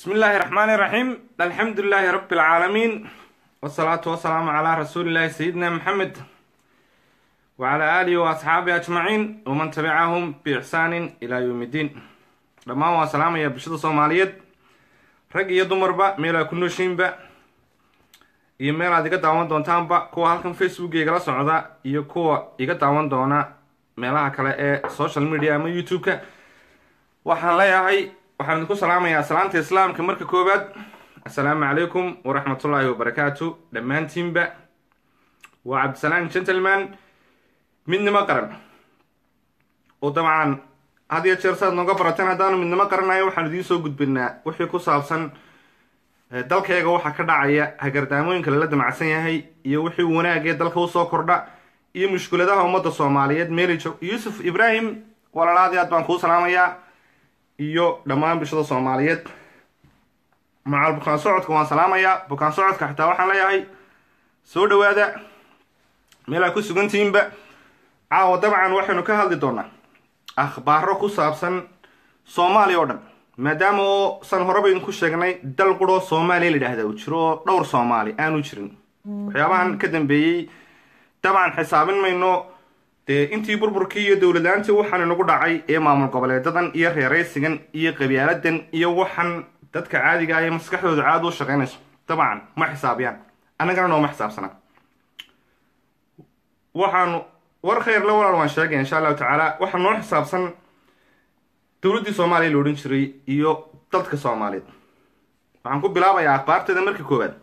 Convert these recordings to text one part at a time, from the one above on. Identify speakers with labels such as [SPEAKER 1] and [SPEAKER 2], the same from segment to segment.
[SPEAKER 1] بسم الله الرحمن الرحيم الحمد لله رب العالمين والصلاة والسلام على رسول الله سيدنا محمد وعلى آله وأصحابه أجمعين ومن تبعهم بإحسان إلى يوم الدين dhammaan waa salaamaya bulshada soomaaliyeed rag iyo dumarba meel aa ku nooshiinba iyo meel aad iga daawan doontaanba kuwa halkan facebook igala socda iyo kuwa iga daawan doona meelaha kale ee social media ama youtube-ka waxaan leeyahay waxaan idinku salaamayaa salaanta islaamka marka koowaad assalaamu calaykum waraxmatullaahi wabarakaatu dhammaantiinba waa cabdisalaam gentleman midnimo qaran oo dabcan had iyo jeer saad nooga barateen haddaanu midnimo qaranayo waxaan idiin soo gudbinaa wixii ku saabsan dalkayga waxaa ka dhacaya hagardaamooyinka lala damacsan yahay iyo wixii wanaagee dalka usoo kordha iyo mushkuladaha ummadda soomaaliyeed meelijo yuusuf ibraahim walaalaadii aad baan kuu salaamayaa iyo dhammaan bulshada soomaaliyeed macal bukaan socodka waan salaamayaa bukaan socodka xitaa waxaan leeyahay soo dhawaada meel aa ku sugantihiinba caawa dabcan waxaynu ka hadli doonaa akhbaaro ku saabsan soomaaliya oo dhan maadaama oo san horeba idinku sheegnay dal quroo soomaaliya la yidhaahda uu jiro oo dhowr soomaali aanu jirin waxyaabahan ka dambeeyey dabcan xisaabin mayno dee intii burburkii iyo dowladlaantii waxaan inagu dhacay ee maamul goboleedadan iyo reeraysigan iyo qabyaaladan iyo waxaan dadka caadiga ah ee maskaxdooda caadi u shaqaynayso dabcan ma xisaabiyaan annagana nooma xisaabsana waxaanu war khayr la walaal waan sheegaya insha allahu tacaala waxaa noo xisaabsan dowladdii soomaaliya la odhan jiray iyo dadka soomaaliyeed waxaan ku bilaabayaa akhbaarteeda marka koowaad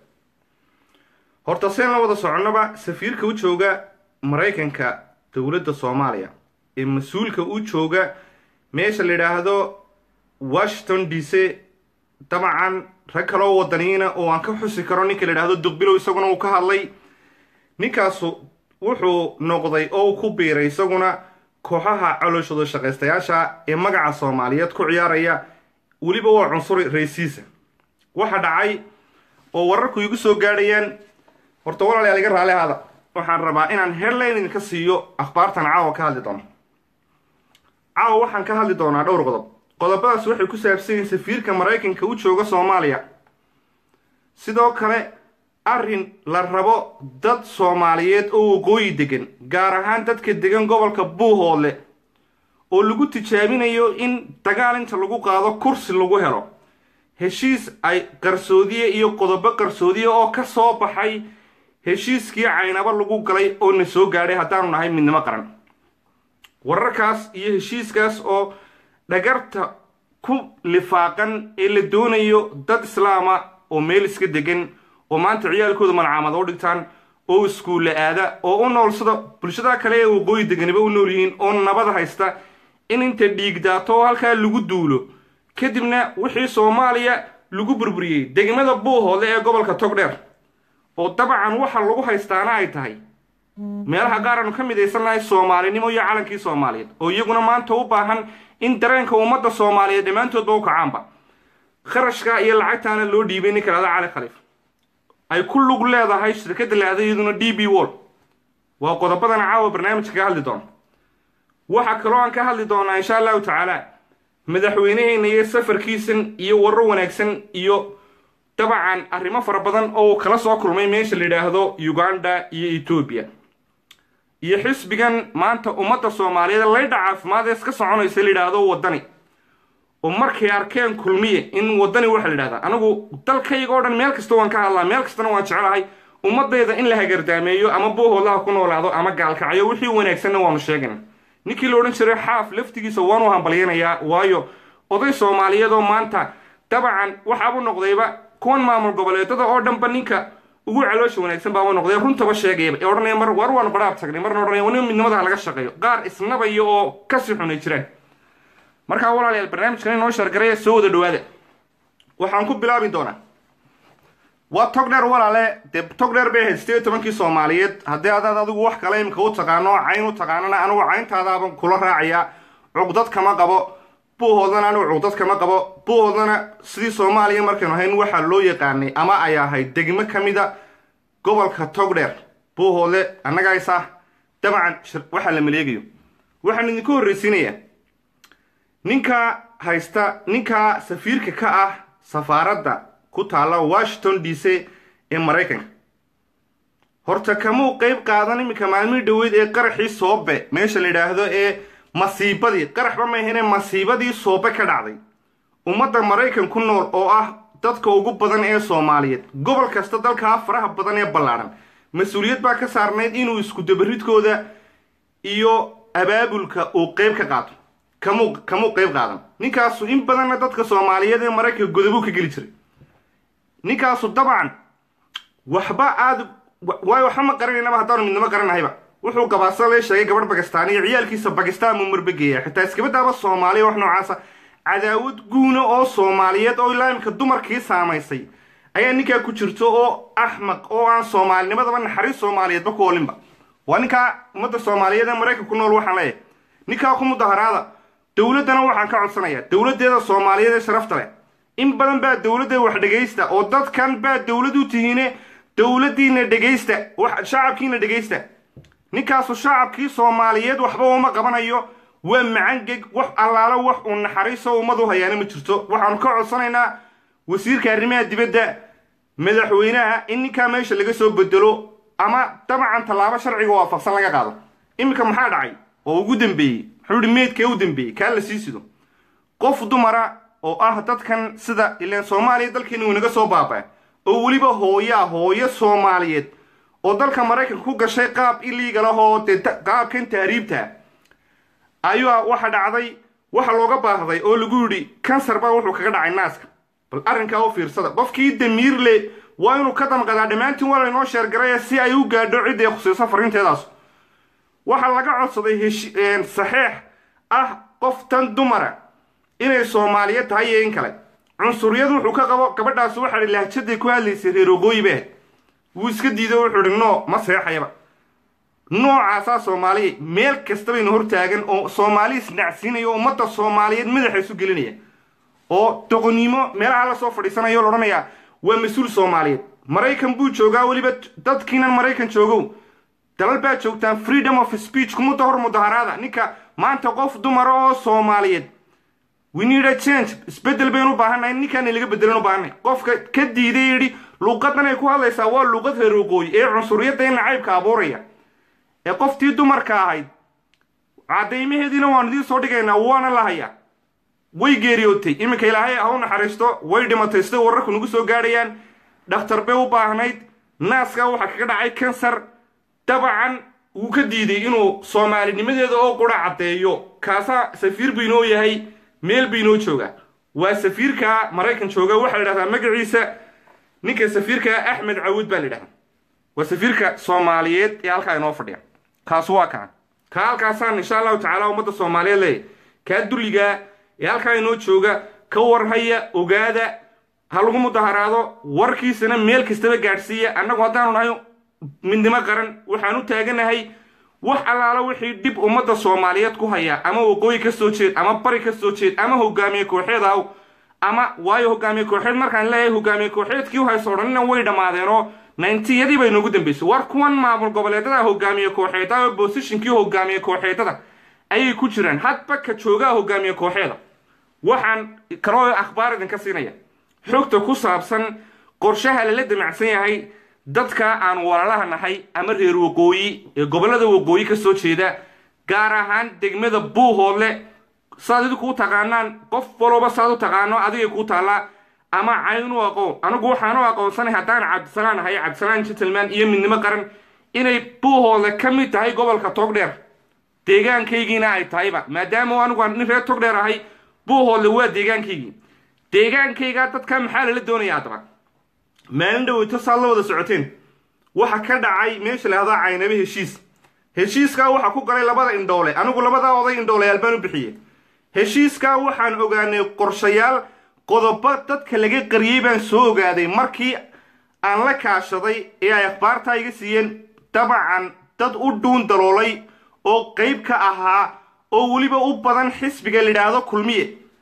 [SPEAKER 1] horta seen la wada soconaba safiirka u jooga maraykanka dowladda soomaaliya ee mas-uulka u jooga meesha la yidhaahdo washington d c dabcan rag kaloo wadaniyiina oo aan ka xusi karo ninka la yidhaahdo duqbilow isaguna uu ka hadlay ninkaasu wuxuu noqday oo uu ku biiray isaguna kooxaha calooshooda shaqaystayaasha ee magaca soomaaliyeed ku ciyaaraya weliba waa cunsuri raysiisa waxa dhacay oo wararku igu soo gaadhayaan horta walaalayaal iga raali ahaada waxaan rabaa inaan headline idinka siiyo akhbaartan caawa ka hadli doono caawa waxaan ka hadli doonaa dhowr qodob qodobadaas waxay ku saabsan yihiin safiirka maraykanka u jooga soomaaliya sidoo kale arrin la rabo dad soomaaliyeed oo waqooyi degan gaar ahaan dadka degan gobolka buuhoodle oo lagu tijaabinayo in dagaal inta lagu qaado kursi lagu helo heshiis ay qarsoodiye iyo qodobo qarsoodiye oo ka soo baxay heshiiskii caynabo lagu galay oo na soo gaadhay haddaanu nahay midnimo qaran wararkaas iyo heshiiskaas oo dhagarta ku lifaaqan ee la doonayo dad islaama oo meel iska degan oo maanta ciyaalkooda malcaamad u dhigtaan oo iskuulla aada oo u noolsada bulshada kale ee waqooyi deganiba u nool yihiin oo nabad haysta in inta dhiig daato oo halkaa lagu duulo kadibna wixii soomaaliya lagu burburiyey degmada buuhoodle ee gobolka togdheer oo dabcan waxa lagu haystaana ay tahay meelaha qaar aanu ka midaysannahay soomaalinimo iyo calankii soomaaliyeed oo iyaguna maanta u baahan in dareenka ummadda soomaaliyeed dhammaantoodba u kacaanba kharashka iyo lacagtaana loo dhiibay ninka lahada cali khaliif ay ku lug leedahay shirkadda lahada iyaduna d b wall waa qodobadan caawa barnaamijka ka hadli doona waxaa kaloo aan ka hadli doonaa insha allahu tacaala madaxweyneheyna iyo safarkiisan iyo warar wanaagsan iyo dabcan arrimo fara badan oo uu kala soo kulmay meesha la yidhaahdo uganda iyo etoobiya iyo xisbigan maanta ummadda soomaaliyeed laydha caafimaad ee iska soconaysa la yidhaahdo waddani oo markay arkeen kulmiye in waddani waxa la yidhahdaa anigu dalkayga oo dhan meel kasta waan ka hadlaa meel kastana waan jecelahay ummadayda in la hagardaameeyo ama buuhoodlaha ku noolaado ama gaalkacyo wixii wanaagsanna waanu sheegayna ninkii la odhan jiray xaaf laftigiisa waanu hambalyanayaa waayo oday soomaaliyeed oo maanta dabcan waxaabuu noqdayba kuwan maamul goboleedada oo dhanba ninka ugu caloosha wanaagsan baaba noqday runtaba sheegayaba ee odhanaya mar war waanu badhaab tagnay marna odhanaya wani midnimada laga shaqeeyo qaar isnabaya oo kasii xunay jiraan markaa walaalayaal barnaamijkan inoo shargaraya soo wada dhawaada waxaan ku bilaabi doonaa waa togdheer walaale dee togdheer bay ahayd sideed iyo tobankii soomaaliyeed haddii adaad adigu wax kale imika u taqaano cayn u taqaanana anigu cayntaadaaban kula raacayaa cugdad kama qabo buuhoodana anigu cugdad kama qabo buuhoodana sidii soomaaliya markaynu ahayn waxaa loo yaqaanay ama ay ahayd degmo ka mida gobolka togdheer buuhoodle annagaysa dabcan waxaa la maleegayo waxaan idinku horreysiinayaa ninka haysta ninka safiirka ka ah safaaradda ku taalla washington d c ee maraykanka horta kamuu qeyb qaadan iminka maalmihii dhoweyd ee qaraxii soobe meesha la yidhaahdo ee masiibadii qaraxba maahine masiibadii soobe ka dhacday ummadda maraykan ku nool oo ah dadka ugu badan ee soomaaliyeed gobol kasta dalkaa faraha badan ee ballaadhan mas-uuliyad baa ka saarnayd inuu isku dabaridkooda iyo abaabulka uu qeyb ka qaato kamuu kamuu qeyb qaadan ninkaasu in badanna dadka soomaaliyeed ee maraykanka godobuu ka geli jiray ninkaasu dabcan waxba aad waayo waxba ma qaranaynaba haddaanu midnimo garanahayba wuxuu gabaasa lee sheegay gabadh bakistaan iyo ciyaalkiisa bakistaan buu marbageeya xitaa iskabadaaba soomaaliya wax noocaasa cadaawad guuna oo soomaaliyeed oo ilaa imika dumarkii saamaysay ayaa ninkaa ku jirto oo axmaq oo aan soomaalinimadaba naxariis soomaaliyeedba ku olinba waa ninkaa ummadda soomaaliyeed ee maraykanka ku nool waxaan leeyahay ninkaa ku mudaharaada dowladdana waxaan ka codsanayaa dowladdeeda soomaaliyeed ee sharafta leh in badan baa dowladda wax dhegaysta oo dadkan baa dowlad u tihiine dowladdiina dhegaysta shacabkiina dhegaysta ninkaasu shacabkii soomaaliyeed waxba uma qabanayo waa macangeg wax allaalo wax uu naxariiso ummadu hayaana ma jirto waxaanu ka codsanaynaa wasiirka arrimaha dibadda madaxweynaha in ninkaa meesha laga soo bedelo ama dabcan tallaabo sharciga waafaqsan laga qaado iminka maxaa dhacay oo ugu dambeeyey muxuu ihi meydkee u dambeeyey kaa la sii sido qof dumara oo ah dadkan sida ilaan soomaaliya dalkeena uu naga soo baaba oo weliba hooyaa hooyo soomaaliyeed oo dalka maraykanka ku gashay qaab iliigal ah oo dee qaabkan tahriibta ayaa waxa dhacday waxa looga baahday oo lagu yidhi kansar baa wuxuu kaga dhacay naaska bal arrinkaa u fiirsada qofkii damiir le waa inuu ka damqadaa dhammaantiin waa laynoo sheergaraya si ay u gaadho cidda ay khusayso fariinteedaas waxaa laga codsaday saxeex ah qof tan dumara inay soomaaliyeed tahay iyo in kale cunsuriyad wuxuu ka qabo gabadhaasi waxaa hi lahjaday ku hadlaysay reer ogooyi beh wuu iska diido wuxuu ihi noo ma seexayaba noocaasaa soomaaliya meel kasta baynu hortaagan oo soomaali isnacsiinaya oo ummadda soomaaliyeed madaxa isu gelinaya oo doqonnimo meelaha la soo fadhiisanaya o la odhanayaa waa mas-uul soomaaliyeed maraykan buu joogaa weliba dadkiinan maraykan joogow dalal baa joogtaan freedom of speech kumudda hor mudaharaada ninka maanta qof dumara oo soomaaliyeed we need a change isbeddel baynu u baahannahay ninkaana laga bedelan u baahannahay qofka ka diiday yidhi luuqadan ay ku hadlaysaa waa luuqad reer waqooyi ee cunsuriyadda in nacaybka abuuraya ee qoftii dumarka ahayd caddaymaheediina waanu idiin soo dhigaynaa waana la hayaa way geeriyootay iminka ilaahay ha u naxariisto way dhimatay sida wararku nagu soo gaadhayaan dhakhtar bay u baahnayd naaskaa waxaa kaga dhacay kansar dabcan wuu ka diiday inuu soomaalinimadeeda oo qura caddeeyo kaasaa safiir buu inoo yahay meel buu inoo joogaa waa safiirka maraykan jooga waxaa la dhahdaa magaciisa ninka safiirka axmed cawud baa la yidhahdaa waa safiirka soomaaliyeed ee halkaa inoo fadhiya kaas waa kaa kaa halkaasaan insha allahu tacaala ummadda soomaaliyeed leeyahy kaa dulligaa ee halkaa inoo jooga ka warhaya ogaada ha lagu mudaharaado warkiisana meel kastaba gaadhsiiya annagu haddaanu nahay midnimo qaran waxaan u taaganahay wax allaala wixii dhib ummadda soomaaliyeed ku haya ama waqooyi ka soo jeed ama bari ka soo jeed ama hogaamiye kooxeed aw ama waayo hogaamiye kooxeed markaan leeyahay hogaamiye kooxeedkii u hayso odhanina way dhammaadeenoo nayntiyadii bay noogu dambaysay war kuwan maamul goboleedada hogaamiye kooxeeda oo bosishinkii hogaamiye kooxeedada ayay ku jiraan hadba ka joogaa hogaamiye kooxeeda waxaan kaloo akhbaar idinka siinaya xogta ku saabsan qorshaha lala damacsan yahay dadka aan walaalaha nahay ama reer waqooyi ee gobollada waqooyi ka soo jeeda gaar ahaan degmada buuhoodle saad idinku u taqaanaan qof walooba saad u taqaano adigay kuu taallaa ama cayn u aqoon anigu waxaan u aqoonsanay haddaan cabdisalaan ahay cabdisalaan gentleman iyo midnimo qaran inay buuhoodle ka mid tahay gobolka togdheer deegaankaygiina ay tahayba maadaama anigu aan nin reer togdheer ahay buuhoodle waa deegaankaygii deegaankaygaa dadka maxaa lala doonaya haddaba maalin dhaweyto saad la wada socoteen waxa ka dhacay meesha lahahdaa caynabe heshiis heshiiskaa waxaa ku galay labada indhoole anigu labadaa oday indhooleyaal baan u bixiyey heshiiskaa waxaan ogaanay qorshayaal qodobo dadka laga qariyey baan soo ogaaday markii aan la kaashaday ee ay akhbaartaa iga siiyeen dabacan dad u dhuun daloolay oo qayb ka ahaa oo weliba u badan xisbiga layidhaahdo kulmiye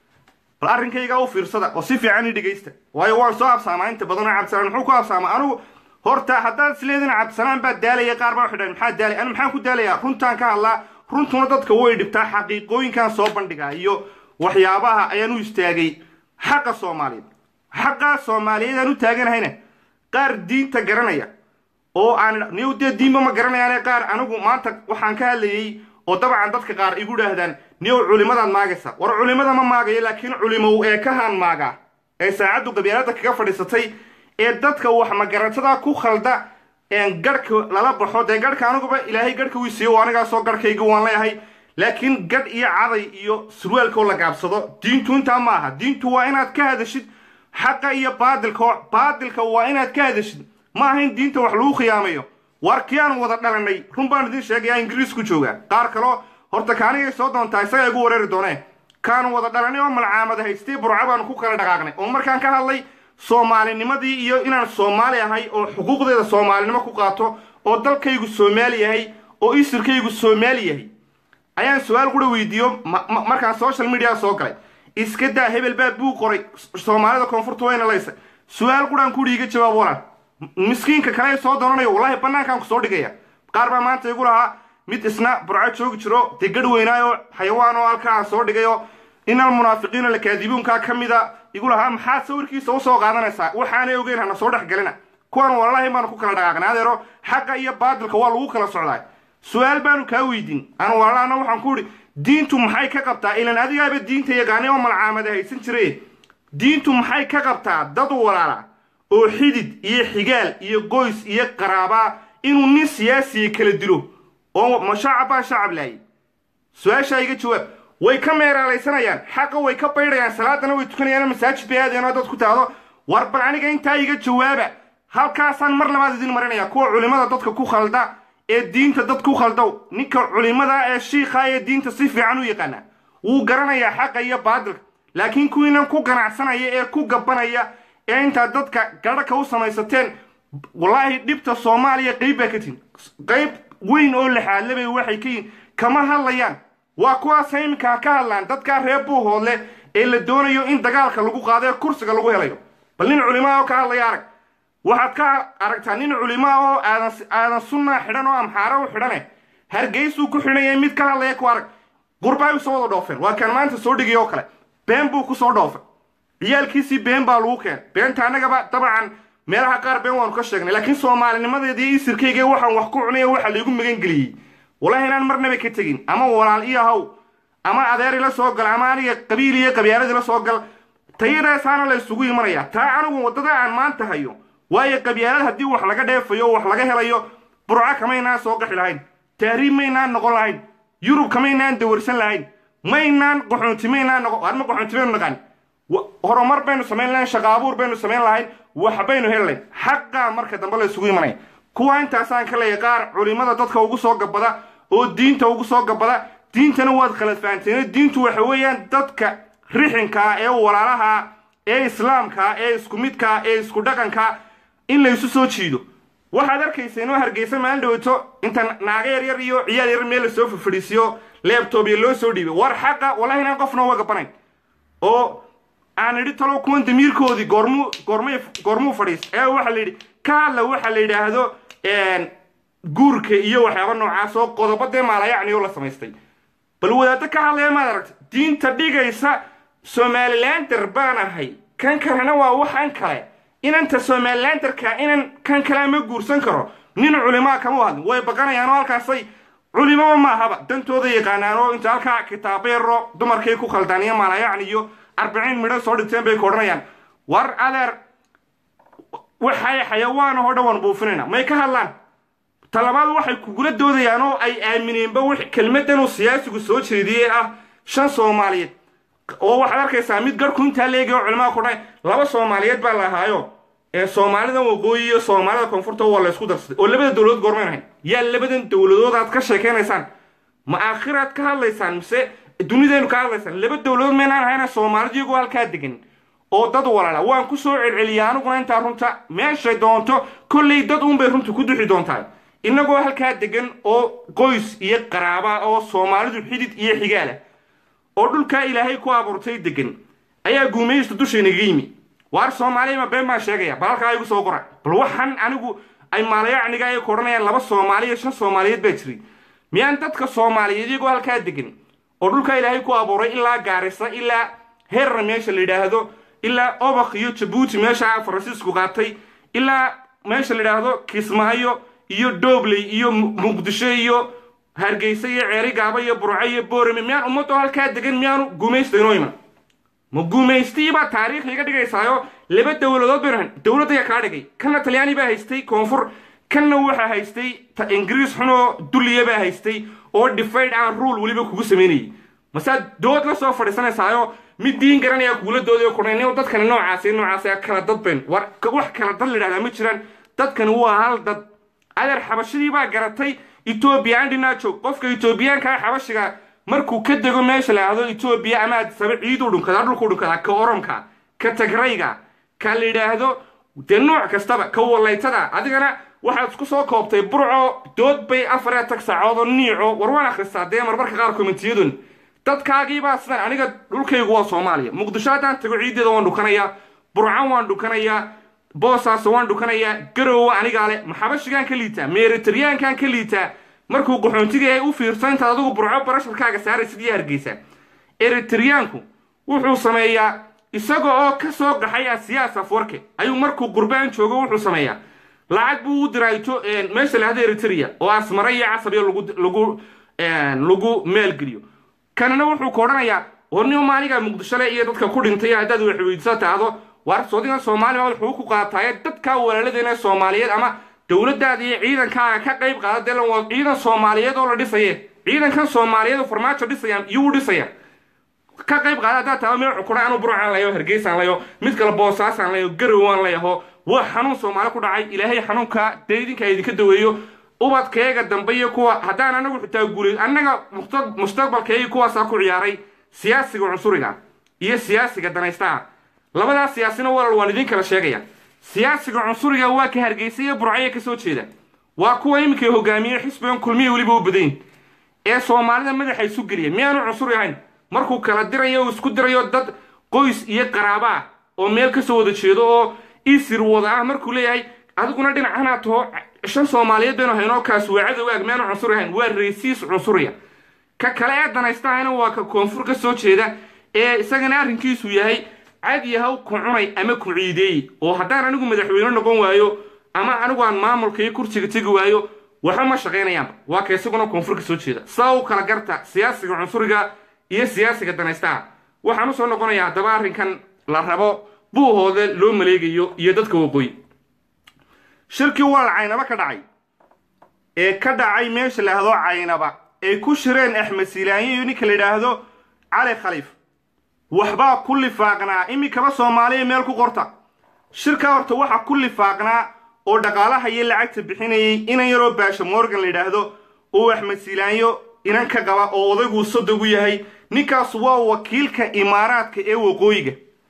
[SPEAKER 1] bal arrinkaygaa u fiirsada oo si fiican i dhegaysta waayo waan soo absaamaa inta badanoo cabdisalaan muxuu ku absaamaa anigu horta haddaad isleedin cabdisalaan baa daalaya qaar baa waxay dhahan maxaa daalay anu maxaan ku daalayaa runtaan ka hadlaa runtuna dadka way dhibtaa xaqiiqooyinkan soo bandhigaa iyo waxyaabaha ayaan u istaagay xaqa soomaaliyeed xaqaa soomaaliyeed aan u taaganahayna qaar diinta garanaya oo aan niyow dee diinba ma garanayaane qaar anigu maanta waxaan ka hadlayey oo dabcan dadka qaar igu dhaahdaan niyow culimadaad maagaysa war culimada ma maagayo laakiin culimow ee ka haan maaga ee saacaddu qabyaalada kaga fadhiisatay ee dadka wax magaratada ku khalda garhka lala baxo dee garhka aniguba ilaahay garhka wii siiyo anigaasoo garhkayga waan leeyahay laakiin gadh iyo caday iyo surwaalkoo la gaabsado diintu intaa ma aha diintu waa inaad ka hadashid xaqa iyo baadilka baadilka waa inaad ka hadashid ma aha in diinta wax lagu khiyaamayo waar kii aan wada dhalanay run baan idin sheegaya ingiriis ku jooga qaar kaloo horta kaanigay soo doontaa isagaa igu wareeri doonee kaanu wada dhalanay oo malcaamada haystay burca baanu ku kala dhaqaaqnay oo markaan ka hadlay soomaalinimadii iyo inaan soomaali ahay oo xuquuqdeeda soomaalinimo ku qaato oo dalkaygu soomaali yahay oo isirkaygu soomaali yahay ayaan su-aal qura weydiiyo markaan social media soo galay iska daa hebel baa buu qoray soomaalida koonfurta wayna laysa su-aal quraan kuhi iga jawaab walan miskiinka kale soo doonanayo wallahi bannaankaan ku soo dhigaya qaar baa maanta igu lahaa mid isna burco joogi jiro dee gadh weynaayo xayawaan oo halkaa aan soo dhigayo inal munaafiqiina lakaadibuunkaa ka mida igu lahaa maxaa sawirkiisa usoo qaadanaysaa waxaanay ogeyn hana soo dhex gelina kuwan wallahi baanu ku kala dhaqaaqnay adeero xaqa iyo baadilka waa lagu kala socdaa su-aal baanu kaa weydiin anu walaalaana waxaan ku idhi diintu maxay ka qabtaa ilan adigaaba diinta yaqaanay oo malcaamada haysan jire diintu maxay ka qabtaa dad walaala oo xidid iyo xigaal iyo qoys iyo qaraabaa inuu nin siyaasiya kala dilo oo ma shacab baa shacab laayay su-aashaa iga jawaab way ka meeraalaysanayaan xaqa way ka baydhayaan salaadana way tukanayaan masaajid bay aadeen oo dad ku taado war bal aniga intaa iga jawaaba halkaasaan mar labaad idin marinaya kuwa culimada dadka ku khalda ee diinta dad ku khaldow ninka culimada ee shiikha ee diinta si fiican u yaqaana wuu garanayaa xaqa iyo baadilka laakiin kuwiinan ku ganacsanaya ee ku gabanaya ee intaad dadka gadhaka u samaysateen wallaahi dhibta soomaaliya qayb baa ka tihin qayb weyn oo laxaadlabay waxay ka yihin kama hadlayaan waa kuwaasa iminkaa ka hadlaan dadkaa reer buuhoodle ee la doonayo in dagaalka lagu qaado ee kursiga lagu helayo bal nin culimaa oo ka hadlaya arag waxaad ka aragtaa nin culimaa oo aadan aadan sunnaa xidhan oo amxaaro u xidhane hargeysuu ku xidhanya mid ka hadlaya ku arag qurbaay usoo wada dhoofeen waa kaan maanta soo dhigay oo kale been buu ku soo dhoofay ciyaalkiisii been baa lagu keenay beenta annagaba dabcan meelaha qaar been waanu ka sheegnay laakiin soomaalinimadeedii isirkayga waxaan wax ku cunaya waxa laygu magan geliyey wallahi inaan marnaba ka tegin ama walaal iyo haw ama adeer ila soo gal ama aniga qabiil iyo qabyaalad ila soo gal tayadaasaana la isugu imanaya taa anigu waddada aan maanta hayo waayo qabyaalad haddii wax laga dheefayo wax laga helayo burco kamaynaan soo qaxi lahayn tahriib maynaan noqon lahayn yurub kamaynaan dawarsan lahayn maynaan qaxoonti maynaan noqon arma qaxoonti baynu naqaan horumar baynu samayn lahayn shaqa abuur baynu samayn lahayn wax baynu heli lahayn xaqaa marka dambe la isugu imanaya kuwa intaasaan ka leeyahay qaar culimada dadka ugu soo gabada oo diinta ugu soo gabada diintana waad khalad fahanteen diintu waxa weeyaan dadka rixinkaa ee walaalaha ee islaamka ee isku midka ee isku dhaqanka in laysu soo jiido waxaad arkaysa inoo hargeysa maalin dhaweyto inta naaga yaryar iyo ciyaal yar meel lasoo fafadhiisiyo leebtoobiya loo soo dhiibay war xaqa wallahi inaan qofna uga gabanayn oo aan idhi talo kuwan damiirkoodii goormuu goormay goormuu fadhiis ee waxaa la yidhi ka hadla waxaa la yidhaahdo guurka iyo waxyaaba noocaas oo qodobo dee maalayacni oo la samaystay bal wadaaddo ka hadlaya maad aragta diinta dhigaysa somalilander baan ahay kan kalena waa waxan kale inanta somalilanderka inan kan kale ma guursan karo nin culimaa kama hadlin way baqanayaan oo halkaasay culimaba maahaba dantooda yaqaanaan oo inta halkaa kitaabeero dumarkay ku khaldaan iyo maalayacni iyo arbiciin midho soo dhigteen bay ku odhanayaan war adeer waxay xayawaan oo dhan waan buufinayna may ka hadlaan talabaad waxay kugula doodayaan oo ay aamineenba w kelmadan uu siyaasigu soo jeediyey ah shan soomaaliyeed oo waxaad arkaysaa mid garhku intaa leegay oo culimaa ku dhahay laba soomaaliyeed baa la ahaayo ee soomaalida waqooyi iyo soomaalida koonfurta waa la ysku darsaday oo labada dowladood goormayn ahayn yaa labadan dowladood aad ka sheekaynaysaan ma aakhiraad ka hadlaysaan mise dunidaynu ka hadlaysaan laba dowladood maynaan ahayna soomaalida iyagoo halkaa degan oo dad walaala waan ku soo celceliya aniguna intaa runta meeshay doonto kollay dad uunbay runta ku duxi doontaa innagoo halkaa degan oo qoys iyo qaraaba oo soomaalidu xidid iyo xigaala oo dhulkaa ilaahay ku abuurtay degan ayaa guumaysta dushaynaga yimi waar soomaaliya ma been baan sheegaya bal halkaa igu soo qora bal waxaan anigu ay maalayacniga ay ku odhanayaan laba soomaaliya shan soomaaliyeed baa jiray miyaan dadka soomaaliyeed iyagoo halkaa degan oo dhulkaa ilaahay ku abuuray ilaa gaarisa ilaa heerna meesha la yidhaahdo ilaa obak iyo jabuuti meesha faransiisku qaatay ilaa meesha la yidhaahdo kismaayo iyo doobley iyo muqdisho iyo hargeysa iyo ceerigaaba iyo burco iyo boorame miyaan ummadoo halkaa degan miyaanu gumaysta inoo iman ma gumaystiibaa taariikh iga dhigaysaayo laba dowladood baynu dowladda ayaa kaa dhigay kanna talyaani baa haystay koonfur kanna waxaa haystay ingiriis xunoo dulliya baa haystay oo difayd aan ruul weliba kugu samaynayay masaad dood la soo fadhiisanaysaayo mid diin garanaya kugula doodayo kudhayn dadkani noocaasi noocaasi kala dad bayn war wax kala dad la yidhahdaa ma jiraan dadkani waa hal dad adeer xabashadii baa garatay etoobiyaan dhinaajo qofka etoobiyaankaa xabashiga markuu ka dego meesha la yidhaahdo etoobiya ama addisaba ciiduu dhunkadaa dhulkuu dhunkadaa ka oromka ka tagrayga ka la yidhaahdo dee nooc kastaba ka wallaytada adigana waxaad isku soo koobtay burco dood bay afar ee tag saacood oo niico war waan akhristaa dee marmarka qaar komentiyadun dadkaagiibaa sidan aniga dhulkaygu waa soomaaliya muqdisho haddaan tago ciiddeeda waan dhukanayaa burcan waan dhukanayaa boosaaso waan dhukanayaa garowa anigaa le maxabashigaan ka liitaa meeritaryaankaan ka liitaa markuu qaxoontiga ay u fiirso intaad adigu burco barasharkaaga saaraysid iyo hargeysa eritaryaanku wuxuu sameeyaa isaga oo ka soo qaxay asiyaas afwarke ayuu markuu qurbaan joogo wuxuu sameeyaa lacag buu u diraa meesha lahada eritrea oo asmara iyo casabiya lagu lagu maalgeliyo kanina wuxuu ka odhanayaa warnimo maaliga muqdisho le iyo dadka ku dhintay haddaad wax weydiiso taado waar soodigan soomaaliya wuxuu ku qaataaye dadkaa walaaladeena soomaaliyeed ama dowladdaada iyo ciidankaaga ka qayb qaada dee waa ciidan soomaaliyeed oo la dhisaye ciidankan soomaaliyeed oo farmaajo dhisayaan iyuu dhisaya ka qayb qaada haddaad taado meel xukuna anu burcaan layo hargeysaan layo mid kale boosaasaan layo garowaan layaho waa xanuun soomaali ku dhacay ilaahay xanuunka dee idinka idinka daweeyo ubadkeega dambe iyo kuwa haddaan anagu xitaa guulay annaga mustaqbalkeegii kuwaasaa ku ciyaaray siyaasiga cunsuriga iyo siyaasiga danaystaha labadaas siyaasina walal waan idin kala sheegaya siyaasiga cunsuriga waa ka hargeysa iyo burcaya ka soo jeeda waa kuwa iminka hogaamiye xisbigan kulmiya weliba u badayn ee soomaalida madaxa isu geliya miyaanu cunsuri ahayn markuu kala dirayo o isku dirayo dad qoys iyo qaraaba ah oo meel ka soo wada jeedo oo isir wada ah markuu leeyahay adiguna dhinacana taho shan soomaaliyeed baynu haynoo kaas waa cadowgaag miyaanu cunsuri ahayn waa raysiis cunsuriya ka kale ee danaystahayna waa ka koonfur ka soo jeeda ee isagana arrinkiisu yahay cad yahaw ku cunay ama ku ciideeyey oo haddaan anigu madaxweyne noqon waayo ama anigu aan maamulka iyo kursiga tegi waayo waxba ma shaqaynayaanba waa ka isaguna koonfur ka soo jeeda saa u kala garta siyaasiga cunsuriga iyo siyaasiga danaystaha waxaan usoo noqonayaa haddaba arrinkan la rabo buuhoode loo maleegayo iyo dadka waqooyi shirkii walal caynaba ka dhacay ee ka dhacay meesha la yidhahdo caynaba ay ku shireen axmed siilaanyo iyo ninka la yidhaahdo cali khaliif waxbaa ku lifaaqnaa iminkaba soomaaliya meel ku qorta shirkaa horta waxaa ku lifaaqnaa oo dhaqaalaha iyo lacagta bixinayay inan yaroo baasha morgan la yidhaahdo uu axmed siilaanyo inan ka qaba oo odayguu sodogu yahay ninkaas waa wakiilka imaaraadka ee waqooyiga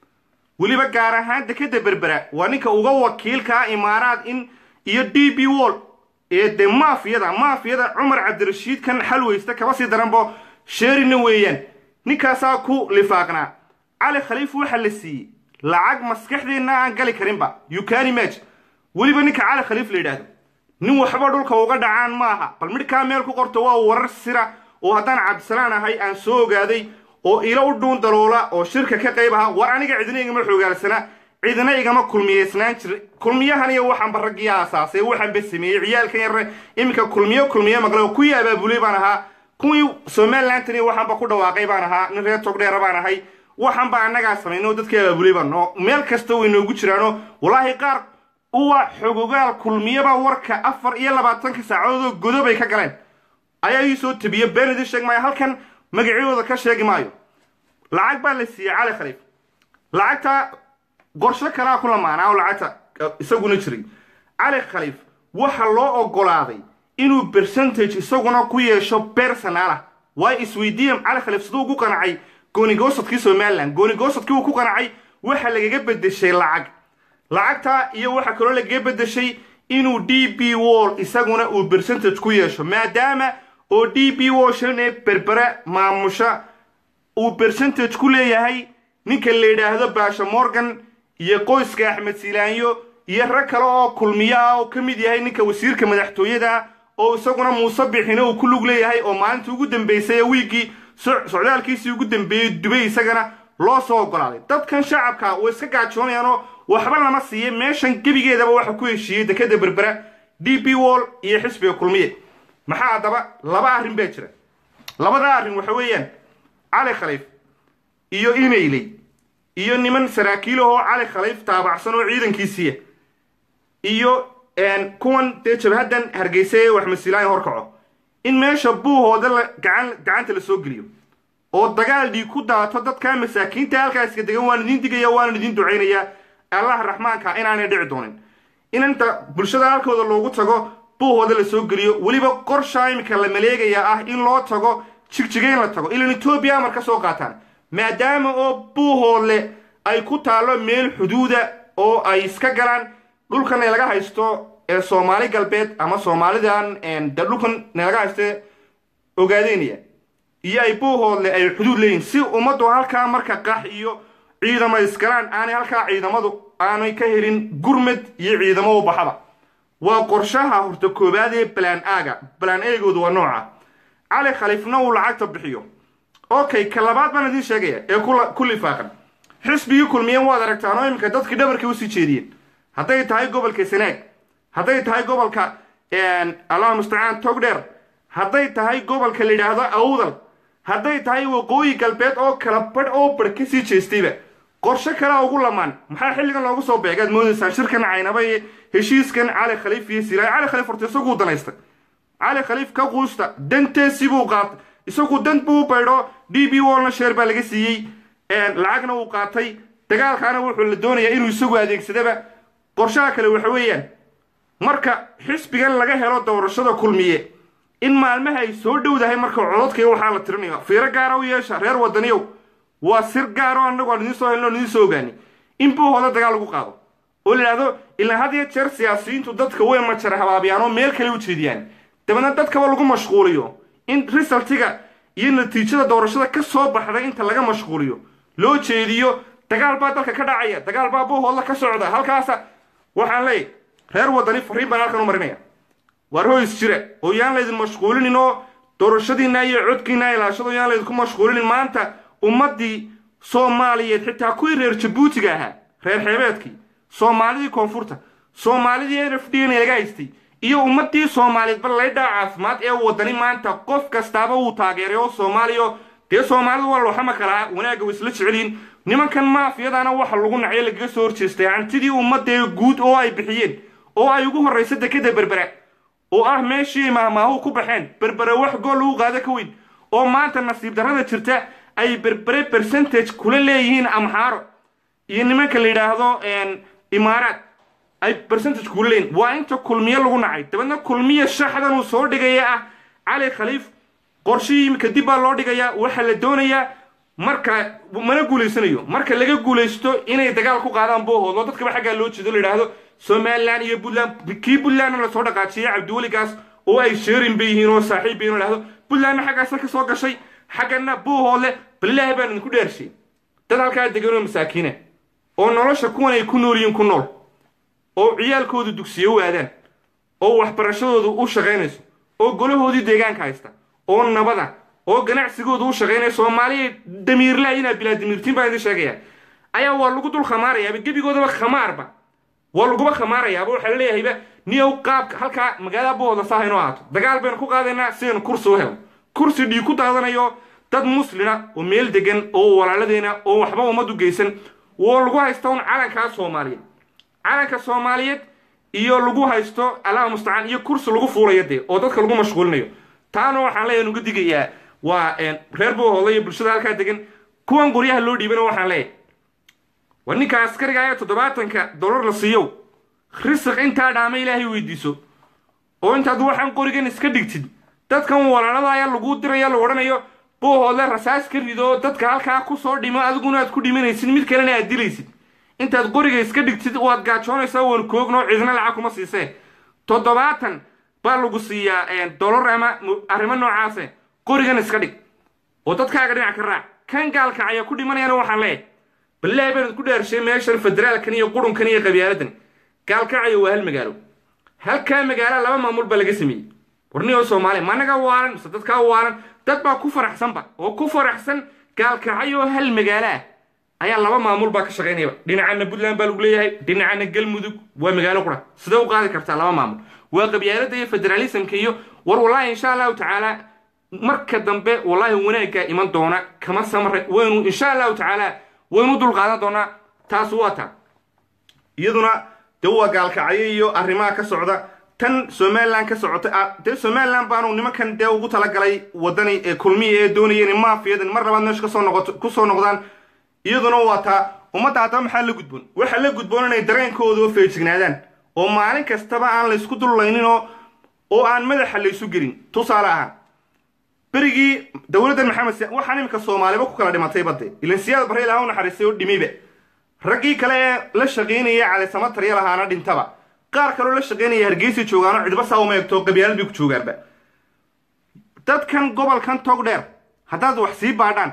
[SPEAKER 1] weliba gaar ahaan dekeda berbera waa ninka uga wakiilka ah imaaraad in iyo d b wall ee dee maafiyada maafiyada cumar cabdirashiid kan xalweysta kaba sii daranbo sheerina weeyaan ninkaasaa ku lifaaqnaa cali khaliif waxaa la siiyey lacag maskaxdeenna aan gali karinba yukani maj weliba ninka cali khaliif la yidhaahdo nin waxba dhulka uga dhacaan maaha bal midhkaa meel ku qorto waa warar sira oo haddaan cabdisalaan ahay aan soo ogaaday oo ilo u dhuun daloola oo shirka ka qayb aha war aniga cidina igama xoogaalsana cidina igama kulmiyeysnaan jira kulmiyahan iyo waxaanba raggii aasaasay waxaanba sameeyey ciyaalkan yarre iminka kulmiyo kulmiyo maqle oo kuwii abaabulay baan ahaa kuwii somalilantan waxaanba ku dhawaaqay baan ahaa nin reer togdheera baan ahay waxaanba annagaa samaynay oo dadkii abaabulay baan oo meel kasta way noogu jiraanoo wallaahi qaar uwa xogogaal kulmiyaba warka afar iyo labaatanka saacadoodoo godobay ka galeen ayaa ii soo tabiye been idin sheeg maayo halkan magacyadooda ka sheegi maayo lacag baa la siiyey cali khaliif lacagta qorsho kalaa ku lamaanaa oo lacagta isaguna jiray cali khaliif waxa loo ogolaaday inuu percentage isaguna ku yeesho bersonaalah waayo isweydiiyam cali khaliif siduu ugu qanacay goonigoosadkii somalilan goonigoosadkii uu ku qanacay waxa lagaga bedeshay lacag lacagtaa iyo waxa kaloo lagaga bedeshay inuu d b wall isaguna uu percentage ku yeesho maadaama oo d b wall shan ee berbera maamusha uu percentage ku leeyahay ninka la yidhaahdo baasha morgan iyo qoyska axmed siilaanyo iyo rag kale oo kulmiyo ah oo ka mid yahay ninka wasiirka madaxtooyada oo isaguna muuse bixina uu ku lug leeyahay oo maalintii ugu dambeysay ee wiiggii socdaalkiisii ugu dambeeyey dubay isagana loo soo ogolaaday dadkan shacabka way iska gaajoonayaanoo waxba lama siiya meeshan gebigeedaba waxa ku heshiiyey dekeda berbera d b wall iyo xisbiga kulmiye maxaa haddaba laba arrin baa jira labada arrin waxa weeyaan cali khaliif iyo imailey iyo niman saraakiilahoo cali khaliif taabacsan oo ciidankiisiiya iyo kuwan dee jabhaddan hargeysa ee wax masiilaaya horkaco in meesha buuhooda la gacan gacanta la soo geliyo oo dagaal dhiig ku daato dadkaa masaakiinta halkaaska degan waan idiin digaya waanan idiin ducaynayaa allah raxmaanka inaanay dhici doonin in inta bulshada halkooda loogu tago buuhooda la soo geliyo weliba qorshaa imika la maleegayaa ah in loo tago jigjigayn la tago ilan etoobiya amar ka soo qaataan maadaama oo buuhoodle ay ku taallo meel xuduuda oo ay iska galaan dhulkan laga haysto ee soomaali galbeed ama soomaalidan de dhulkan laga haysto ogaadeynaya iyo ay buuhoodle ay xuduud leeyihin si ummaddu halkaa marka qax iyo ciidamo iskalaan aanay halkaa ciidamadu aanay ka helin gurmad iyo ciidamo u baxaba waa qorshaha horta koowaad ee balaan aaga balaan eegoodu waa nooca cali khaliifna uu lacagta bixiyo okay ka labaad baan idiin sheegaya ee ku lifaaqan xisbigii kulmiyeen waad aragtaan oo iminka dadkii dhabarkii usii jeediyeen hadday tahay gobolka sanaag hadday tahay gobolka allah mustacaan togdheer hadday tahay gobolka la yidhaahdo awdal hadday tahay waqooyi galbeed oo kala badh oo badh ka sii jeestayba qorshe kalea ugu lamaan maxaa xilligan loogu soo beegaad moodaysaan shirkan caynaba iyo heshiiskan cali khaliif iyo silaay cali khaliif horta isaguu danaystay cali khaliif ka quusta danteesii buu qaatay isagu dan buu u baydho d b wallna sheer baa laga siiyey lacagna uu qaatay dagaalkaana wuxuu la doonayaa inuu isagu adeegsadaba qorshaha kale waxa weeyaan marka xisbigan laga helo doorashada kulmiye in maalmaha ay soo dhowdahay marka cododkaiyo waxaa la tirinayo fiiro gaara u yeesha reer wadaniyow waa sir gaaro annagu aan idiin soo helno idiin soo ogaani in buuhooda dagaal lagu qaado oo la idhahdo ilaa had iyo jeer siyaasiyiintu dadka way majara habaabiyaan oo meel kale u jeediyaan dabeedna dadkaba lagu mashquuliyo in risaltiga iyo natiijada doorashada ka soo baxday inta laga mashquuliyo loo jeediyo dagaal baa dalka ka dhacaya dagaal baa buuhoodla ka socda halkaasa waxaan leeyahy reer wadani fariin baan halkan u marinaya waar hoys jira oo yaan laydin mashquulinin oo doorashadiinna iyo codkiinna ilaashado yaan laydinku mashquulinin maanta ummaddii soomaaliyeed xitaa kuwii reer jabuutiga ahaa reer xeebeedkii soomaalidii koonfurta soomaalidii n f d n laga haystay iyo ummaddii soomaaliyeedba laydhaa caafimaad ee wadani maanta qof kastaaba uu taageeray oo soomaaliya dee soomaalidu waa looxama kalaa wanaagga way isla jecelyihin nimankan maafiyadana waxa lagu nacyo lagaga soo horjeestay hantidii ummadee guud oo ay bixiyeen oo ay ugu horraysa dekeda berbera oo ah meeshii maahmaahu ku baxeen berbere wax gool lagu qaado ka weyn oo maanta nasiib darrada jirta ay berbere percentage kula leeyihiin amxaaro iyo nimanka la yidhaahdo imaaraad ay percentage kula leeyihin waa inta kulmiye lagu nacay dabeedna kulmiye shaxdan uu soo dhigaya ah cali khaliif qorshihii imika dib baa loo dhigayaa waxaa la doonayaa marka mana guulaysanayo marka laga guulaysto inay dagaal ku qaadaan boohood oo dadkaba xaggaa loo jeedo la yidhaahdo somalilan iyo puntland kii puntlandna lasoo dhaqaajiyay cabdiweligaas oo ay sheerin bay yihiin oo saaxiib bay yidhahdo puntlandna xaggaasa ka soo gashay xaggana buuhoodle balilaahi baan idinku dheershay dad halkaa degan oo masaakiina oo nolosha kuwan ay ku nool yihiin ku nool oo ciyaalkoodu dugsiyo u aadaan oo waxbarashadoodu u shaqaynayso oo golahoodii deegaanka haysta oo nabada oo ganacsigoodu u shaqaynaya soomaaliya damiirlaa inaa bilaa damiirtiin baan idin sheegaya ayaa waa lagu dul khamaarayaaba gebigoodaba khamaarba waa laguba khamaarayaaba waxaa la leeyahayba niyow qaabka halkaa magaalada buhooda saa haynoo ahaato dagaal baynu ku qaadaynaa sidaynu kursi u helo kursi dhiig ku daadanayo dad muslina oo meel degan oo walaaladeena oo waxba ummad u geysan oo lagu haysta un calankaa soomaaliyeed calanka soomaaliyeed iyo lagu haysto allaha mustacaan iyo kursi lagu fuulayo dee oo dadka lagu mashquulinayo taana waxaan leeyahay nuga digayaa waa reer buuhooda iyo bulshada halkaa degan kuwan qoryaha loo dhiibana waxaan leeyahay war ninka askariga ayaa toddobaatanka dollar la siiyow risiq intaa dhaama ilaahay weydiiso oo intaad waxaan qorigan iska dhigtid dadkan walaalada ayaa laguu diraya lagu odhanayo buuhoodle rasaas ka rido dadka halkaa kusoo dhimo adiguna aad ku dhimanaysid mid kalena aad dilaysid intaad qoriga iska dhigtid waad gaajoonaysaa waan koogno cidna lacag kuma siisee toddobaatan baa lagu siiyaa dollar ama arrimo noocaase qorigan iska dhig oo dadkaaga dhinac ka raac kan gaalka ayaa ku dhimanayana waxaan leeyahay balilaahi baan idku dhaarshay meeshan federaalkan iyo qurunkan iyo qabyaaladan gaalkacayo waa hal magaalo halkaa magaala laba maamul baa laga sameeyey warniyoo soomaaliya ma anaga waalan mise dadkaa waalan dad baa ku faraxsanba oo ku faraxsan gaalkacayoo hal magaalo ah ayaa laba maamul baa ka shaqaynayaba dhinacana puntland baa lagu leeyahay dhinacana galmudug waa magaalo qura sidee u qaadi kartaa laba maamul waa qabyaalada iyo federalismka iyo war wallaahi insha allahu tacaala marka dambe wallaahi wanaaggaa iman doona kama samre waynu insha allahu tacaala waynu dulqaadan doonaa taas waa taa iyaduna dee waa gaalkacyo iyo arrimaha ka socda tan somalilan ka socota dee somalilan baanu nimankan dee ugu talagalay wadani ee kulmiya ee doonaya in maafiyadan mar labaad meesha kasoo noqoto kusoo noqdaan iyaduna waa taa ummadda haddaba maxaa la gudboon waxaa la gudboon inay dareenkooda feejignaadaan oo maalin kastaba aan laysku dullayninoo oo aan madaxa laysu gelin tusaale ahaan berigii dowladdan maxamed siya waxaan iminka soomaaliba ku kala dhimatay badde ilan siyaad barre ilaha u naxariistay oo dhimiba raggii kale ee la shaqaynaya calisama tarya lahaana dhintaba qaar kaloo la shaqaynaya hargeysa joogaano cidba saa uma eegto qabyaalad bay ku joogaanba dadkan gobolkan tog dheer haddaad wax sii baadhaan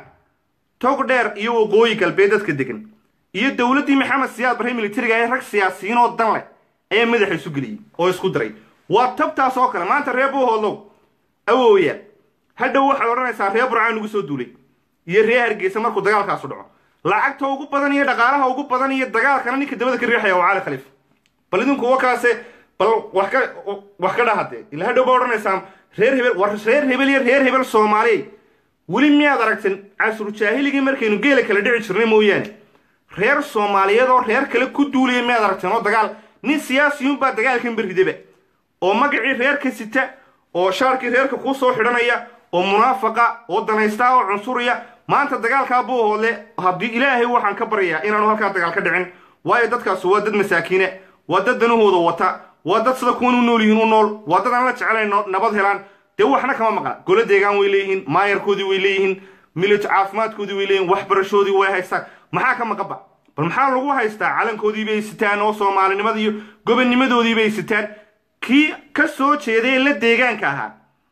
[SPEAKER 1] tog dheer iyo waqooyi galbeed dadka degan iyo dowladdii maxamed siyaad barre militariga ee rag siyaasiyiin oo dan leh ayaa madaxa isu geliyey oo isku diray waa tabtaas oo kale maanta reer buuhoodlow awooya hadhow waxaad odhanaysaa reer burcaan ugu soo duulay iyo reer hargeysa markuu dagaalkaasu dhaco lacagta ugu badan iyo dhaqaalaha ugu badan iyo dagaalkana ninka dabada ka riixaya waa cali khaliif bal idinku wakaase bal wax ka wax ka dhahadee ila hadhow baa odhanaysaan reer hebel war reer hebel iyo reer hebel soomaaliya weli miyaad aragteen casru jaahiligii markaynu geela kala dhici jirnay mooyaane reer soomaaliyeed oo reer kale ku duulaya miyaad aragteen oo dagaal nin siyaasiyuunbaa dagaalkan berridaba oo magacii reerka sita oo shaarkii reerka kuu soo xidhanaya oo munaafaqa oo danaysta oo cunsuriya maanta dagaalkaa buuhoodle haddii ilaahay waxaan ka baryayaa inaanu halkaa dagaal ka dhicin waayo dadkaas waa dad masaakiine waa dad danahooda wata waa dad sida kuwan u nool yihiin u nool waa dad aan la jecelayn nabad helaan dee waxna kama maqla golo deegaan way leeyihiin maayarkoodii way leeyihiin milito caafimaadkoodii way leeyihin waxbarashoodii way haystaan maxaa ka maqanba bal maxaa lagu haystaa calankoodii bay sitaan oo soomaalinimada iyo gobonnimadoodii bay sitaan kii ka soo jeeday ee la deegaanka ahaa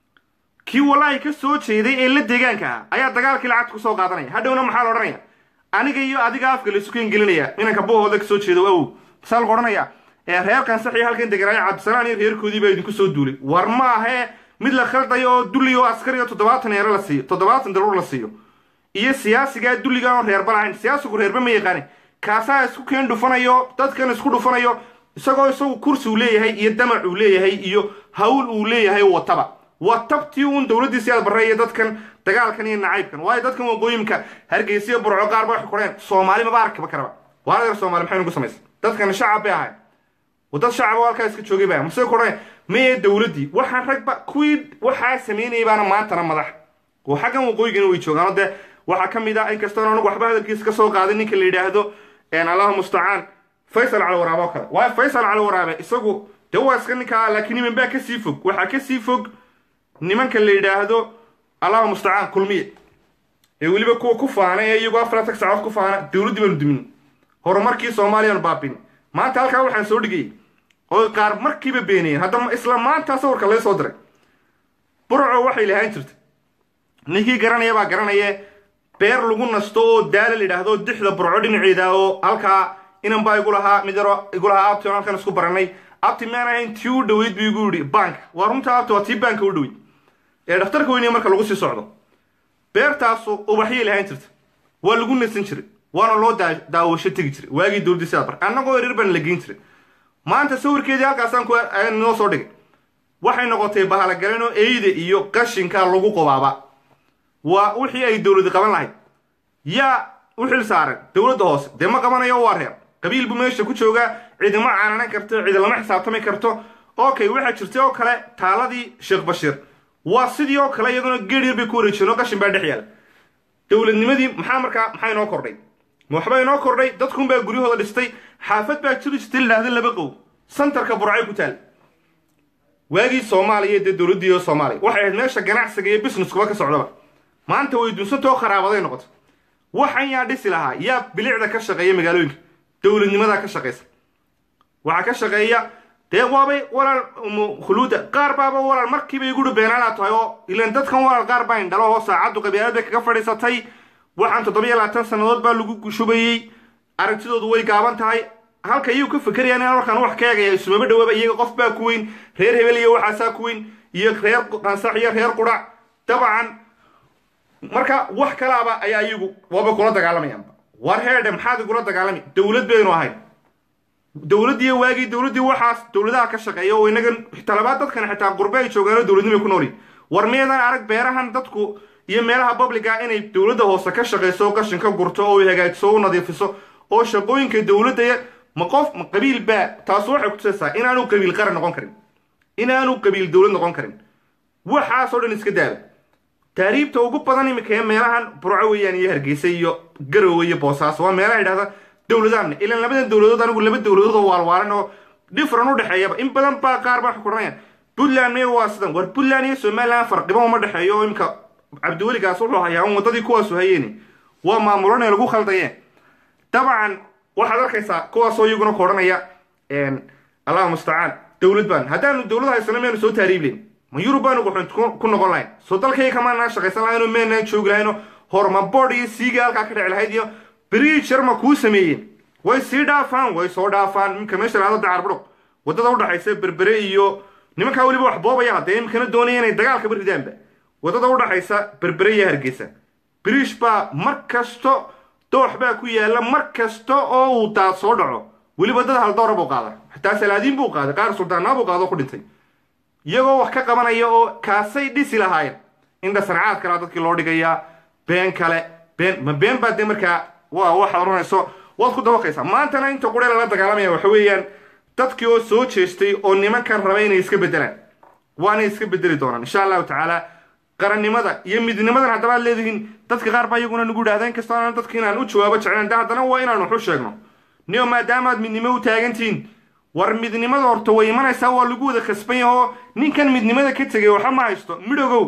[SPEAKER 1] kii wallaahi ka soo jeeday ee la deegaanka ahaa ayaa dagaalkii lacagta kusoo qaadanaya hadhowna maxaa la odhanaya aniga iyo adiga afka laysu keen gelinaya inanka buuhooda ka soo jeedo awow masaa lagu odhanaya ee reer kansaxiyo halkan deganaayo cabdisalaan iyo reerkoodii baa idinku soo duulay war ma ahee mid la khaldayo oo dulli oo askari oo toddobaatan eero la siiyo toddobaatan daruur la siiyo iyo siyaasigaa dulliga oon reerba lahayn siyaasigu reerba ma yaqaane kaasaa isku keen dhufanayo dadkan isku dhufanayo isagoo isagu kursi uu leeyahay iyo damac uu leeyahay iyo hawl uu leeyahay wataba waa tabtii uun dowladdii siyaad barre iyo dadkan dagaalkan iyo nacaybkan waayo dadkan waqooyimka hargeysiyo burco qaar ba waxay qoreen soomaali maba arkaba karaba waa reer soomaali maxay nagu samaysay dadkan shacab bay ahayn dad shacab oo halkaa iska joogay baa mase kodhan maye dowladdii waxaan ragba kuwii waxaa samaynayay baana maantana madax oo xaggan waqooyigana way joogaan dee waxaa ka mid ah inkastoo anagu waxba hadalkiisa ka soo qaaday ninka la yidhaahdo allahu mustacaan faysal cali waraabe oo kale waayo faysal cali waraabe isagu dee waa iska ninkaa laakiin niman baa kasii fog waxaa kasii fog nimanka la yidhaahdo allahu mustacaan kulmiye ee weliba kuwa ku faana ee iyagoo afaratan saacood ku faana dowladdii baanu dumin horumarkii soomaaliyaanu baabin maanta halkaa waxaan soo dhigayay oo qaar markiiba beenayeen haddama isla maanta sawirka laga soo diray burco waxay lahaan jirtay ninkii garanaya baa garanaya beer lagu nasto oo daala la yidhaahdo dixda burco dhinaceeda oo halkaa inan baa igu lahaa mid yaro igu lahaa abti on halkan isku baranay abti maan ahayn tii u dhoweyd buu igu yidhi bank waa runta abti waa tii banka u dhoweyd ee dhakhtarka weyniya marka lagu sii socdo beertaasu ubaxyay lahaan jirta waa lagu nasan jiray waana loo daawasho tegi jiray waagii dowladdii sidaa bar annagoo erir baan la geyn jiray maanta sawirkeedii halkaasaan ku noo soo dhigay waxay noqotay bahalagaleen oo eyda iyo qashinka lagu qobaaba waa wixii ay dowladi qaban lahayd yaa u xil saaran dowladda hoose dee ma qabanayo waa reer qabiil buu meesha ku joogaa cidima caananan karto cidi lama xisaabtami karto okay waxaa jirtay oo kale taaladii sheekh bashiir waa sidii oo kale iyaduna geer yar bay ku wareejiyeen oo qashin baa dhex yaala dowladnimadii maxaa markaa maxaa inoo kordhay ma waxba inoo kordhay dadkunbaa guryahooda dhistay xaafad baa jiri jirtay la yidhahda laba qow santarka burcay ku taal waagii soomaaliya dee dowladdii soomaaliya waxay ahayd meesha ganacsiga iyo businesskuba ka socdaba maanta way dunsantoo kharaabaday noqotay waxan yaa dhisi lahaa yaa bilicda ka shaqeeya magaalooyinka dowladnimadaa ka shaqaysa waxaa ka shaqeeya dee waabay walaal khuluuda qaar baaba walaal markiiba igudhi beenaalaa tahay oo ilan dadkan walaal qaar baa indhalo oo saacaddu qabyaalad bay kaga fadhiisatay waxaan toddobiyo labaatan sannadood baa lagu shubayey aragtidoodu way gaaban tahay halka iyuu ka fekerayaan inaan markaan wax ka eegaya isumaba dhawaaba iyaga qof baa ku weyn reer hebel iyo waxaasaa ku weyn iyo reer qansax iyo reer qudhac dabcan marka wax kalaaba ayaa iyagu waaba kula dagaalamayaanba war heedhe maxaad igula dagaalami dowlad baynu ahayn dowladdiiyo waagii dowladdii waxaas dowladaha ka shaqeeya oo inaga talabaad dadkan xitaa qurbe ay joogaanoo dowladnimay ku nooli war miyadan arag beerahan dadku iyo meelaha babliga inay dowladda hoose ka shaqayso oo qashin ka gurto oo hagaajiso o u nadiifiso oo shaqooyinka dowladda ma qof ma qabiil baa taasu waxay kutusaysaa inaanu qabiil qaran noqon karin inaanu qabiil dowlad noqon karin waxaasoo dhan iska daaba taariibta ugu badan imika ee meelahan burco weeyaan iyo hargeysa iyo garowe iyo boosaaso waa meelaha idhahda dowladaanna ilaan labadan dowladood anigu laba dowladood oo waalwaalan oo differan u dhexeeyaba in badan baa qaar baa xukuranayaan puntland miya waa sidan war puntland iyo somaliland farqiba uma dhexeeyo oo imika cabdiweligaas wuxuu hayaa un waddadii kuwaasu hayeeni waa maamulan ee lagu khaldayeen dabcan waxaad arkaysaa kuwaasoo iyaguna ku odhanaya allahu mustacaan dowlad baan haddaanu dowlad haysano miyanu soo taariibleyn ma yurub baanu quxunt ku noqon lahayn soo dalkayga kamaanaan shaqaysan lahayn oo meenaan joogi lahayn oo hormaboodh iyo siiga halkaa ka dhici lahayd iyo bridger ma kuu sameeyeen way sii dhaafaan way soo dhaafaan iminka meesha lahado dacarbudhuq waddada udhaxaysa berbere iyo nimankaa weliba wax boobaya haddee iminkana doonaya inay dagaalkaba ridaanba waddada udhaxaysa berbere iyo hargeysa bridge baa mar kasto doox baa ku yaalla mar kasta oo uu daad soo dhaco weliba dad haldoora buu qaada xataa salaadiin buu qaaday qaar suldaanaa buu qaado ku dhintay iyagoo wax ka qabanaya oo kaasay dhisi lahaayeen indha sancaad kalea dadkii loo dhigayaa been kale been ma been baa dee markaa waa waxaad oranayso waad ku dabaqaysaa maantana inta quree lala dagaalamaya waxa weeyaan dadkii oo soo jeestay oo nimankan raba inay iska beddelaan waanay iska beddeli doonaan insha allahu tacaala qarannimada iyo midnimadan haddaba ad leedihiin dadka qaar baa iyaguna nagu idhahda in kastoo aanan dadka inaan u jawaabo jeclan de haddana waa inaan wax u sheegno niyo maadaamaad midnimo u taagantihiin war midnimada horta way imanaysaa waa lagu wada khasban yahoo ninkan midnimada ka tegay waxa ma haysto midhogow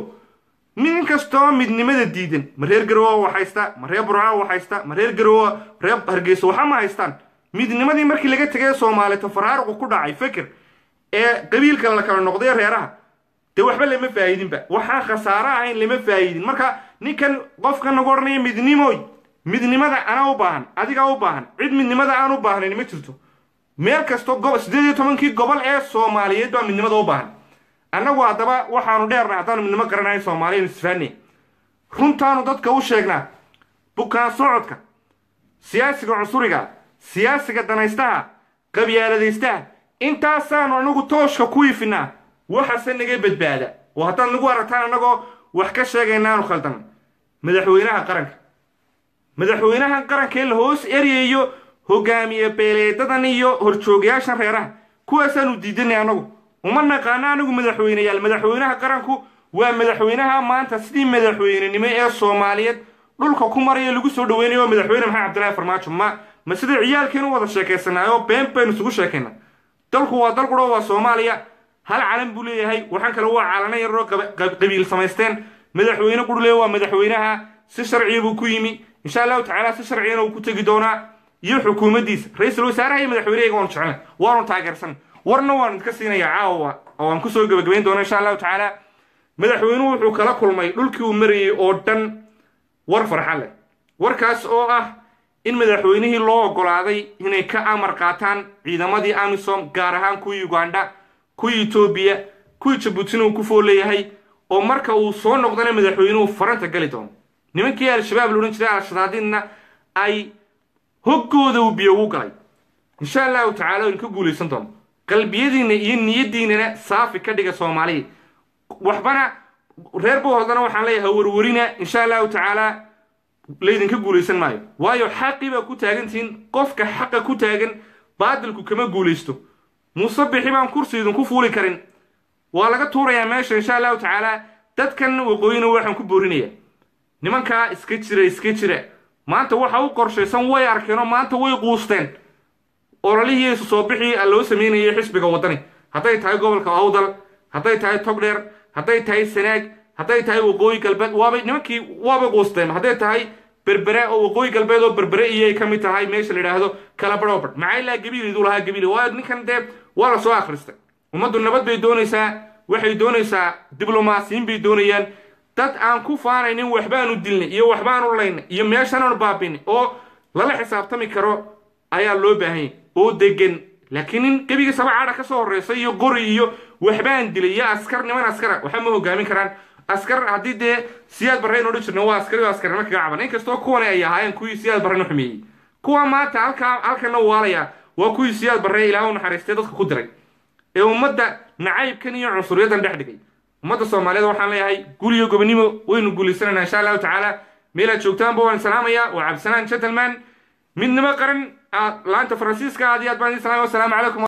[SPEAKER 1] nin kastoo midnimada diidan ma reer garowa wax haysta ma reer burca wax haysta ma reer garowa reer hargeysa waxa ma haystaan midnimadii markii laga tegay soomaalita faraaruqu ku dhacay feker ee qabiilkan la kala noqday reeraha dee waxba lama faa'idinba waxaan khasaare ahayn lama faa'idin marka ninkan qofka nagu odhanaya midnimoy midnimada anaa u baahan adigaa u baahan cid midnimada aan u baahnayn ma jirto meel kasto go siddeed iyo tobankii gobol ee soomaaliyeed baa midnimada u baahan annagu haddaba waxaanu dheernay haddaanu midnimo garanahay soomaaliyanu isfahanay runtaanu dadka u sheegnaa bukaan socodka siyaasiga cusuriga siyaasiga danaystaha qabyaaladaystaha intaasaanu anagu tooshka ku ifinaa waxase naga badbaada oo haddaad nagu aragtaan annagoo wax ka sheegaynaanu khaldan madaxweynaha qaranka madaxweynahan qaranka ee la hoos eryayo hogaamiye beeleedadan iyo horjoogayaashan reeraha kuwaasaanu diidanay annagu uma naqaano anigu madaxweyneyaal madaxweynaha qaranku waa madaxweynaha maanta sidii madaxweynenimo ee soomaaliyeed dhulka ku maraya lagu soo dhaweynayo waa madaxweyne maxamed cabdillahi farmaajo ma ma sida ciyaalkeenu wada sheekaysanaayo been baynu isugu sheekayna dalku waa dal quro waa soomaaliya hal calan buu leeyahay waxaan kale waa calana yaroo qabiil samaysteen madaxweyne qurle waa madaxweynaha si sharciya buu ku yimi insha allahu tacaala si sharciyana uu ku tegi doonaa iyo xukuumaddiisa ra-iisul wasaaraha iyo madaxweynehayga waanu jeclan waanu taageersan warna waanu idka siinaya caawa oo aan kusoo gebagabayn doona insha allahu tacaala madaxweynuhu wuxuu kala kulmay dhulkii uu marayey oo dhan war farxa leh warkaas oo ah in madaxweynihii loo oggolaaday inay ka amar qaataan ciidamadii amisom gaar ahaan kuwii ugandha kuwii etoobiya kuwii jabuutina uu ku fool leeyahay oo marka uu soo noqdana madaxweynuhu faranta gali doono nimankii al-shabaab la odhan jiray al-shadaadinna ay hoggooda uu biyo ugu galay insha allahu tacala waynu ka guulaysan doono qalbiyadiinna iyo niyaddiinana saafi ka dhiga soomaaliya waxbana reer bohodana waxaan leeyahay warwarina insha allahu tacaala laydinka guulaysan maayo waayo xaqii baa ku taagantihiin qofka xaqa ku taagan baadilku kama guulaysto muuse bixi baan kursi idinku fuuli karin waa laga tuurayaa meesha insha allahu tacaala dadkan waqooyina waxaan ku boorinaya nimankaa iska jira iska jira maanta waxa u qorshaysan way arkeenoo maanta way quusteen ololihii isu soo bixii loo sameynayay xisbiga waddani hadday tahay gobolka awdal hadday tahay togdheer hadday tahay sanaag hadday tahay waqooyi galbeed waabay nimankii waabay quusteen hadday tahay berbere oo waqooyi galbeed oo berbere iyay ka mid tahay meesha la yidhaahdo kala barhoobar maxaa ilaa gabiilidu lahaa gabiili waayo ninkan dee waa la soo akhristay ummaddu nabad bay doonaysaa waxay doonaysaa diblomaasiyiin bay doonayaan dad aan ku faanaynin waxbaanu dilnay iyo waxbaanu laynay iyo meeshanaanu baabinay oo lala xisaabtami karo ayaa loo baahanyay oo degan laakiin nin gebiga saba cadha ka soo horreysa iyo qori iyo waxbaan dilay iyo askar niman askara waxa ma hogaamin karaan askar haddii dee siyaad barre aynu odhan jirna waa askari oo askarnimo kaga caban inkastoo kuwani ay ahaayeen kuwii siyaad barrena xumeeyey kuwa maanta halkaa halkana waalaya waa kuwii siyaad barree ilaah u naxariistay dadka ku diray ee ummadda nacaybkan iyo cunsuriyaddan dhex dhigay ummadda soomaaliyeed waxaan leeyahay gul iyo gobonimo waynu guulaysanayna insha allahu tacaala meelaad joogtaanba waan salaamaya waa cabdisanaan gentleman midnimo qaran laanta faransiiska aad iyo aad baan idin salaamaya wasalaamu calaykum